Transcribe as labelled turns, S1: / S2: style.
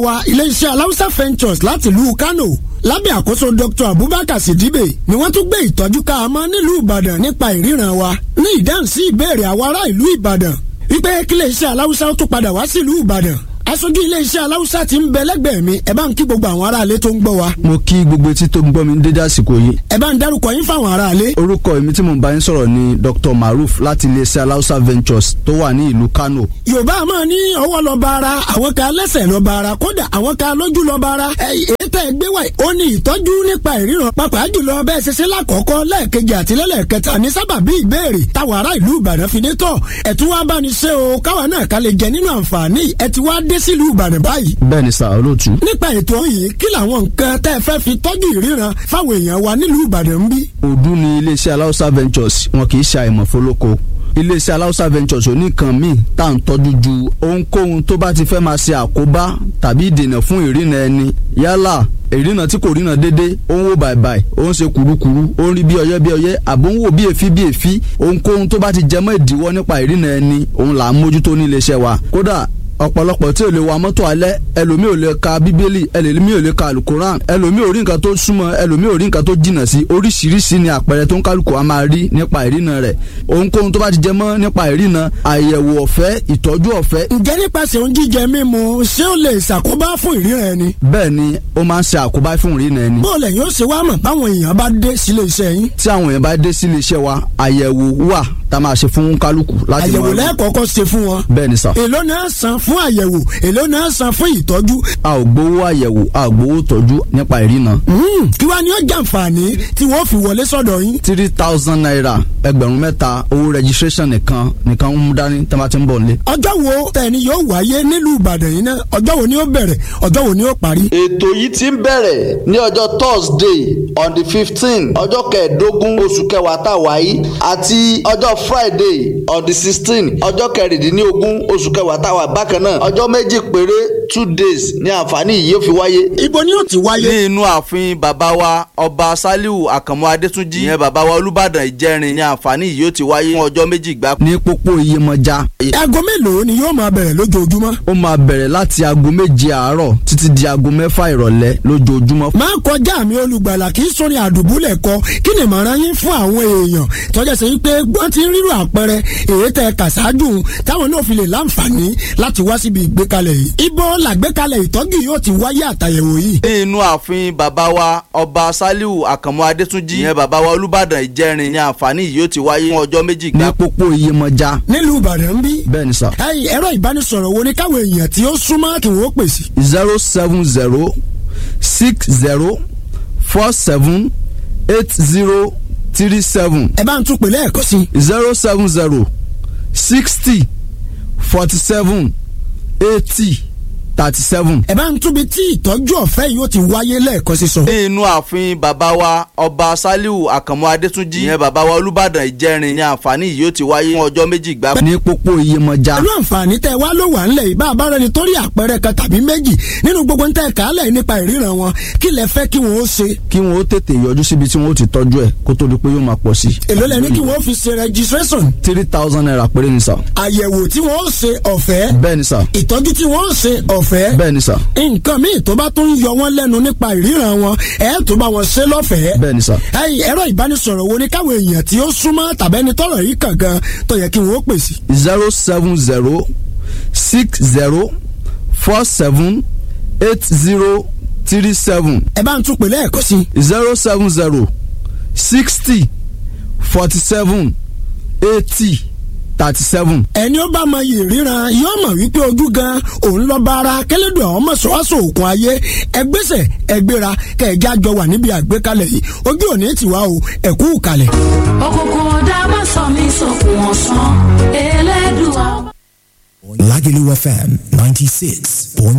S1: wa iléeṣẹ́ aláùsá ventures láti ìlú Kano lábẹ́ àkóso Dr. Abubakar Sidibe ni wọ́n tún gbé ìtọ́jú ká a mọ́ nílùú Ìbàdàn nípa ìríran wa ní ìdáhùn sí ìbéèrè àwọn ará ìlú Ìbàdàn wípé kí iléeṣẹ́ aláùsá ó tún padà wá sílùú Ìbàdàn aṣojú iléeṣẹ́ aláùsá ti ń bẹ lẹ́gbẹ̀ẹ́ mi ẹ bá ń kí gbogbo àwọn aráalé tó ń gbọ́ wa.
S2: mo kí gbogbo etí tó ń gbọ́ mi dédé àsìkò yìí.
S1: ẹ bá ń dárúkọ yín fáwọn aráalé.
S2: orúkọ èmi tí mo bá yín sọ̀rọ̀ ni Dr. Maruf láti iléeṣẹ́ aláùsá ventures tó wà ní ìlú Kano.
S1: yorùbá máa ní ọwọ́ lọ bá ara àwọn kan lẹ́sẹ̀ lọ bá ara kódà àwọn kan lójú lọ bá ara. èyí tẹ́ ẹ gbé wá ó ní ìtọ́jú nípa ìríran pàápàá jùlọ bẹ́ẹ̀ ṣe ṣe lákọ̀ọ́kọ́ lẹ́ẹ̀kejì àti lẹ́lẹ́kẹta ní sábàbí ìbéèrè táwọn ará ìlú Ìbàdàn fi dé tọ̀ ẹ̀ tún wá bá ní ṣe o káwa náà ká lè jẹ nínú àǹfààní ẹ̀ ti wá dé sílùú Ìbàdàn báyìí.
S2: bẹ́ẹ̀ ni sà olóòtú.
S1: nípa ètò yìí kí làwọn nǹkan tẹ́ ẹ fẹ́ fi tọ́jú ìríran fáwọn èèyàn wa nílùú Ìbàdàn ń bí.
S2: òdu ni iléeṣẹ́ aláùsá ventures wọn kì í ṣe àìmọ̀ fólókó iléeṣẹ́ aláùsá ventures oníkan míì tá à ń tọ́jú ju ohunkóhun tó bá ti fẹ́ máa ṣe àkóbá tàbí ìdènà fún ìrìnà ẹni yálà ìrìnà tí kò ríran dédé ó ń wò bàìbàì ó ń ṣe kùrukùru ó ń rí bí ọyẹ́ bí ọyẹ́ àbó ń wò bí èéfí bí èéfí ohunkóhun tó bá ti jẹmọ́ ìdíwọ́ nípa ìrìnà ẹni òun là ń mójútó ní iléeṣẹ́ wa kódà ọ̀pọ̀lọpọ̀ tí ò lè wa mọ́tò alẹ́ ẹlòmíì ò lè ka bíbélì ẹlòmíì ò lè ka alukoran ẹlòmíì ò rí nǹkan tó súnmọ́ ẹlòmíì ò rí nǹkan tó jìnnà sí oríṣiríṣi ni àpẹẹrẹ tó ń kálukú a máa rí nípa ìrìnà rẹ̀ ohunkóhun tó bá ti jẹ mọ́ nípa ìrìnà àyẹ̀wò ọ̀fẹ́ ìtọ́jú ọ̀fẹ́.
S1: ǹjẹ́ nípasẹ̀ oúnjẹ jíjẹ mímu ṣé ó lè ṣàkóbá fún ìríran ẹni.
S2: bẹ́ẹ̀ ni ó máa ń ṣe àkóbá fún ìrìnà ẹni.
S1: bó lẹ̀ yóò ṣe wá mọ̀ báwọn èèyàn bá dé sílé iṣẹ́ yín.
S2: tí àwọn èèyàn bá dé sílé iṣẹ́ wa àyẹ̀wò wà tá a máa ṣe fún kálukú láti
S1: àyẹ̀wò lẹ́ẹ̀kọ̀ọ̀kan ṣe fún wọn.
S2: bẹ́ẹ̀ ni sà.
S1: èló náà san fún àyẹ̀wò èló náà san fún ìtọ́jú.
S2: a ò gbowó àyẹ̀wò a ò gbowó tọ́jú nípa ìrìnà.
S1: kí wàá ní ó jàǹfààní tí wọ́n fi wọlé sọ́dọ̀ yín.
S2: three thousand naira ẹgbẹ̀rún mẹ́ta owó registration nìkan nìkan ń mú dání tí a bá ti ń bọ̀ nílé.
S1: ọjọ́ wo tẹ̀ni yóò wáyé nílùú Ìbàdàn yìí náà ọjọ́ wo ni ó bẹ̀rẹ̀ ọjọ́ wo ni ó parí.
S3: ètò yìí ti ń bẹ̀rẹ̀ ní ọjọ́ Thursday on the fifteen ọjọ́ kẹẹ̀ẹ́dógún oṣù kẹwàá tá a wáyé àti ọjọ́ Friday on the sixteen ọjọ́ kẹrìndínlógún oṣù kẹwàá tá a wà bákan náà ọjọ́ méjì péré two days ní àǹfààní yìí yóò fi wáyé.
S1: ibo ni ó ti wáyé.
S2: ní inú ààfin bàbá wa ọba Saliu Àkànmú Adétúnjì ìyẹn bàbá wa Olúbàdàn Ìjẹrin ní àǹfààní yìí yóò ti wáyé fún ọjọ́ méjì gbáko. ní pópó Iyemọja.
S1: aago mélòó ni yóò máa bẹ̀rẹ̀ lójoojúmọ́.
S2: ó máa bẹ̀rẹ̀ láti aago méje àárọ̀ títí di aago mẹ́fà ìrọ̀lẹ́ lójoojúmọ́.
S1: máa kọjá mi olùgbàlà kì í sórí àdùbúlẹ̀ kọ kí ni ìmọ̀ràn yín fún àwọn èèyàn tọ́jà sí pé wọ́n ti ń rírò àpẹẹrẹ èyí tẹ kàṣáájú táwọn náà fi lè láǹfààní láti wá síbi ìgbékalẹ̀ yìí. ibo làgbékalẹ̀ ìtọ́jú yóò ti wáyé àtàyẹ̀wò yìí.
S2: ní inú ààfin bàbá wa ọba Saliu Àkànmú Adétúnjì ìyẹn bàbá wa Olúbàdàn Ìjẹrin ní àǹfààní yìí yóò ti wáyé fún ọjọ́ méjì gbáko. ní pópó Iyemọja.
S1: nílùú Ìbàdàn bí.
S2: bẹ́ẹ̀ ni sà.
S1: ẹ̀yin ẹ̀rọ ìbánisọ̀rọ̀ wo ni káwọn èèyàn tí ó súnmọ́ kí wọ́n pè sí.
S2: zero seven zero six zero four seven eight zero three seven.
S1: ẹ bá ń tún pè lẹ́ẹ̀kan sí.
S2: zero seven zero sixty forty seven eighty thirty seven.
S1: ẹ bá ń túbi tí ìtọ́jú ọ̀fẹ́ yìí ó ti wáyé lẹ́ẹ̀kan sí sọ.
S2: ní inú ààfin bàbá wa ọba Saliu Àkànmú Adétúnjì ìyẹn bàbá wa Olúbàdàn Ìjẹrin ní àǹfààní yìí yóò ti wáyé fún ọjọ́ méjì gbáko. ní pópó Iyemọja.
S1: pẹ̀lú àǹfààní tẹ wá ló wà ńlẹ̀ yìí bá a bá rẹni tó rí àpẹẹrẹ kan tàbí méjì nínú gbogbo ń tẹ kálẹ̀ nípa ìríran wọn kí lẹ fẹ́ kí wọ́n ó ṣe.
S2: kí wọ́n ó tètè yọjú síbi tí wọ́n ó ti tọ́jú ẹ̀ kó tó di pé yóò máa pọ̀ sí.
S1: èló lẹ ní kí wọ́n fi ṣe registration.
S2: three thousand naira péré ni sà.
S1: àyẹ̀wò tí wọ́n ó ṣe ọ̀fẹ́.
S2: bẹ́ẹ̀ ni sà.
S1: ìtọ́jú tí wọ́n ó ṣe ọ̀fẹ́.
S2: bẹ́ẹ̀ ni sà.
S1: nǹkan míì tó bá tún yọ wọ́n lẹ́nu nípa ìríran wọn ẹ̀ tó bá wọn ṣe lọ́fẹ̀ẹ́.
S2: bẹ́ẹ̀ ni sà.
S1: ẹ̀yin ẹ̀rọ ìbánisọ̀rọ̀ wo ni káwọn èèyàn tí ó súnmọ́ tàbẹ́ni tọ́rọ̀ yìí kàn gan tó yẹ kí wọ́n ó pè sí.
S2: zero seven zero six zero four seven eight zero three seven.
S1: ẹ bá ń tún pè lẹ́ẹ̀kan sí.
S2: zero seven zero sixty forty seven eighty thirty seven.
S1: ẹni ó bá mọ iyì ríran yóò mọ̀ wípé ojú gan òun lọ bá ara kẹlẹ́dùn àwọn mọ̀ṣọ́wáṣọ òkun ayé ẹgbẹ́sẹ̀ ẹgbẹ́ra kẹ̀ẹ́jà jọ wà níbi àgbékalẹ̀ yìí ojú òní tiwa o ẹ̀kú kalẹ̀.
S4: òkùnkùn ọ̀dà má sọ mí sókun ọ̀sán elédùà.
S5: Lagelu FM 96.9